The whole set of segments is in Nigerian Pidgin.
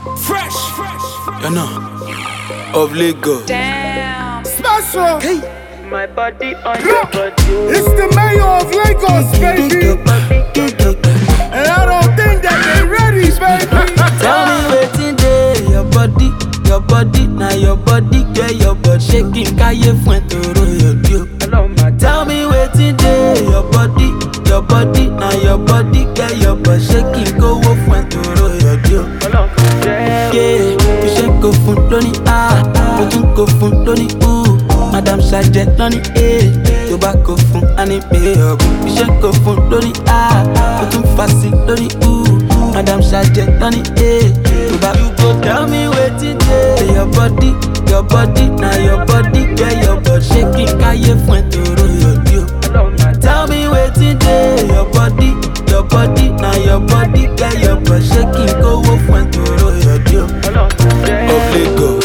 Fresh, you know, of Lagos. Damn. Special. Hey, My body on your body. It's the mayor of Lagos, baby. And I don't think that they ready, baby. Tell me wetin dey your body, your body, na your body, get your body shaking, káyé fún ẹ tòró yọ̀dí o. Hello, my Tell me wetin dey your body, your body, na your body, get your body shaking, kówó fún ẹ tòró yọ̀dí o. Hello, yeah. Yeah, iṣẹ́ kò fún lóní A, mo tún kò fún lóní U. Madam Sajẹ lóní A, tó bá kò fún Ani pé ọ̀bùn. Iṣẹ́ kò fún lóní A, mo tún fa sí lóní U. Madam Sajẹ lóní A, tó bá you go tell me wetin dey your body, your body, na your body, get your body shaking, káyé fún ẹ tòró yọ̀dí o. Hello, my Tell me wetin dey your body, your body, na your body, get your body shaking, kówó fún ẹ tòró yọ̀dí o. Hello, yeah. of Lagos.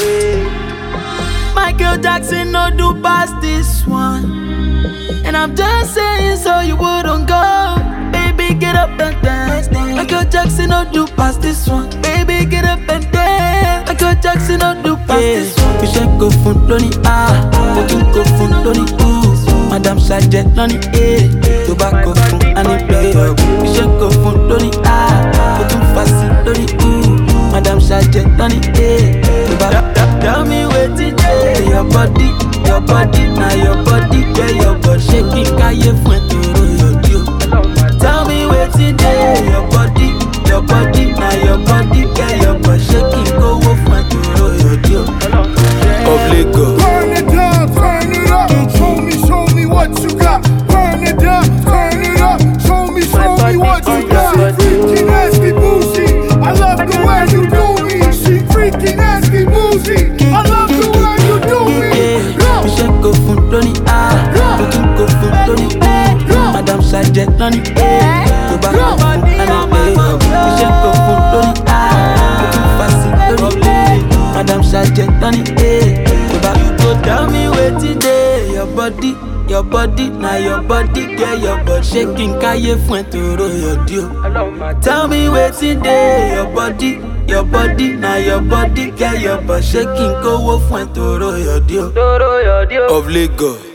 Michael Jackson no do past this one. And I'm just saying so you wouldn't go. Baby, get up and dance. Michael Jackson no do past this one. Baby, get up and dance. Michael Jackson no do past this one. You should go fun lóní A, mo tún go fun lóní U. Madam Sajẹ lóní A, tó bá go fun Ani pé ọ̀gbìn. You should go fun lóní A, mo tún fa sí lóní U. Madam Sajẹ lóní A, tó bá Tell me wetin dey your body, your body, na your body, get your body shaking, káyé fún ẹ tòró yọ̀dí o. Hello, my Tell me wetin dey your body, your body, na your body, get your body shaking, kówó fún ẹ tòró yọ̀dí o. Hello, yeah. Of Lagos. Turn it down, turn it up. Show me, show me what you got. Burn it down, turn it up. Show me, show me what you got. Freaky, nasty, bougie. I love the way you do me. She freaky, nasty, bougie. I love the way you do me. Go. Iṣẹ́ kò fún lóní A, mo tún kò fún lóní U. Madam Sajẹ lóní A, tó bá kò fún Ani pé ọ̀gbìn. Iṣẹ́ kò fún lóní A, mo tún fa sí lóní U. Madam Sajẹ lóní A, tó bá you go tell me wetin dey your body. Your body, na your body, get your body shaking, káyé fún ẹ tòró yọ̀dí o. Hello, my Tell me wetin dey your body, your body, na your body, get your body shaking, kówó fún ẹ tòró yọ̀dí o. Doro, your deal. Of Lagos.